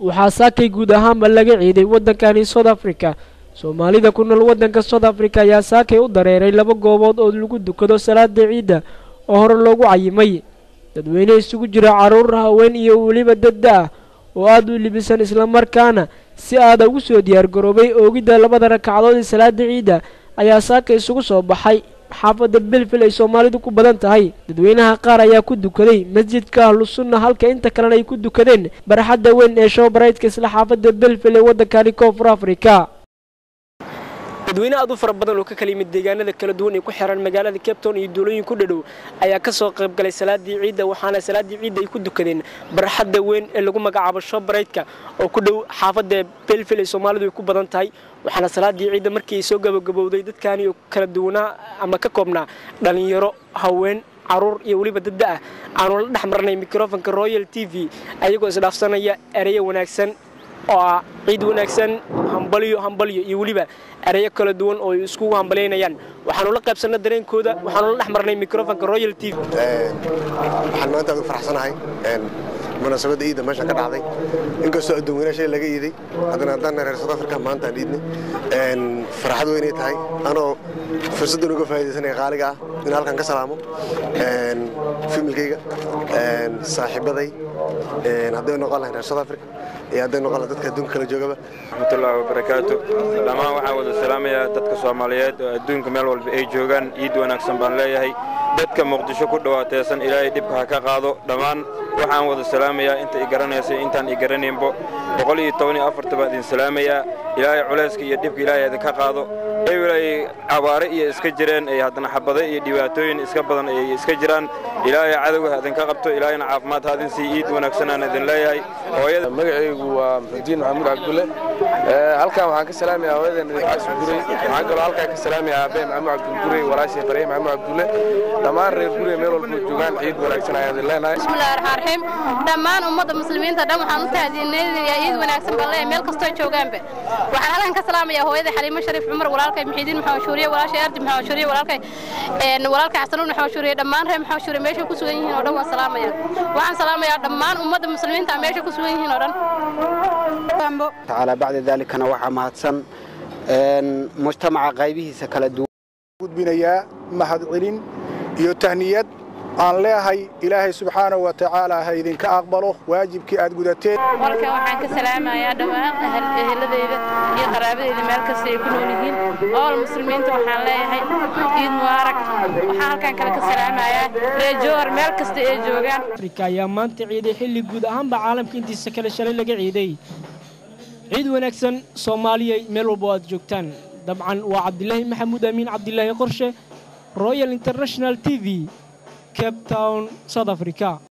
waxaa saakay guud ahaanba laga ciiday waddankani south africa soomaalida ku nool waddanka south africa ayaa saakay u dareeray laba goobood oo lagu dukado salaada ciidda oo hore loogu cayimay dadweyne isugu jira carruur haween iyo weliba dadda ah oo aada u libisan islamarkaana si aada ugu soo diyaargaroobay oogidda labada ragcadood ee salaada ciidda ayaa saaka isugu soo baxay xaafadda belfil ay soomaalidu ku badan tahay dadweynaha qaar ayaa ku dukaday masjidka ahlu sunna halka inta kalena ay ku dukadeen barxadda weyn ee showbaraydka isla xaafadda belfil ee waddankani koonfur afrika dadweyne aad u fara badan oo ka kala yimid deegaanada kala duwan ee ku xiran magaalada capton iyo duulooyin ku dhadhow ayaa ka soo qayb galay salaadii ciidda waxaana salaadii ciidda ay ku dukadeen barxadda weyn ee lagu magacaabo showbaraydka oo ku dhow xaafadda belfil ay soomaalidu ay ku badan tahay waxaana salaadii ciidda markii ay soo gabagabowday dadkaani oo kala duwanaa ama ka koobnaa dhallinyaro haween caruur iyo weliba dadda ah aanu la dhex marnay mikrofonka royal t v ayagoo isdhaafsanaya ereyo wanaagsan oo ah ciid wanaagsan hambalyo hambalyo iyo weliba ereyo kala duwan oo ay iskugu hambalaynayaan waxaanu la qaybsanna dareenkooda waxaanu la dhex marnay mikrofonka royal t v waxaan maanta aad u faraxsanahay munaasabadda iidda meesha ka dhacday inkastoo adduun weyna shay laga iiday haddana haddaan reer south africa maanta aan iidnay farxad weynay tahay anoo fursaddan uga faa'iidaysanaya qaaliga ah in halkan ka salaamo familkayga saaxiibaday hadday noqon lahayn reer south africa iyo hadday noqon lahayn dadka adduunka kala joogaba raxmatullaahi wabarakaatu dhammaan waxaan wada salaamayaa dadka soomaaliyeed oo adduunka meel walba ay joogaan iid wanaagsan baan leeyahay dadka muqdisho ku dhawaateesan ilaahay dhibka ha ka qaado dhammaan waxaan wada salaamayaa inta i garanaysa intaan i garanaynbo boqol iyo toban iyo afarta baan idin salaamayaa ilaahay culayska iyo dhibka ilaahay idinka qaado ewel ay cabaare iyo iska jireen ay haddana xabado iyo dhibaatooyin iska badan ay iska jiraan ilaahay cadowga ha idinka qabto ilaahayna caafimaad ha idin sii iid wanaagsanaan idin leeyahay hooyada magacaygu waa maxudiin maxamuud cabdulle halkan waxaan ka salaamayaa hooyadan idincaas guray waxaan kaloo halkaan ka salaamayaa aabbe maxamuud cabdulguray walaashay farye maxamuud cabdulle dhammaan reer guriga meel walba joogaan ciid wanaagsan ayaan idin leenahay bismillahi raxmaan raxiim dhammaan ummadda muslimiinta dhan waxaan u tahdiinayaa ciid wanaagsan baan leeyahay meel kastoo joogaanba waxaan halkan ka salaamayaa hooyada xaliimo shariif cumar walaalkay muxiidiin maxamed shuuriye walaashay ardi maxamed shuuriye walaalkay walaalkay xasanuun maxamed shuuriye dhammaan reer maxamed shuuriye meesha ku sugan yihiin oo dhan waan salaamayaa waxaan salaamayaa dhammaan ummadda muslimiinta meesha ku sugan yihiin oo dhan tacaala bacda daalikana waxaa mahadsan mujtamaca qaybihiisa kala duwan gudbinayaa mahadcelin iyo tahniyad aan leehay ilaahay subxaanahu wa tacaala ha idinka aqbalo waajibkii aad gudateen halkan waxaan ka salaamayaa dhammaan eheladayda iyo qaraabadayda meel kasta ay ku nool yihiin ool muslimiinta waxaan leeyahay ciid mubaarak waxaan halkan kale ka salaamayaa reejoor meel kasta ay joogaan afrika ayaa maanta ciiday xilli guud ahaanba caalamka intiisa kale shalay laga ciiday ciid wanaagsan soomaaliya meel walba oo aad joogtaan dabcan waa cabdilaahi maxamuud amiin cabdilaahi qorshe royal international t v cape town south africa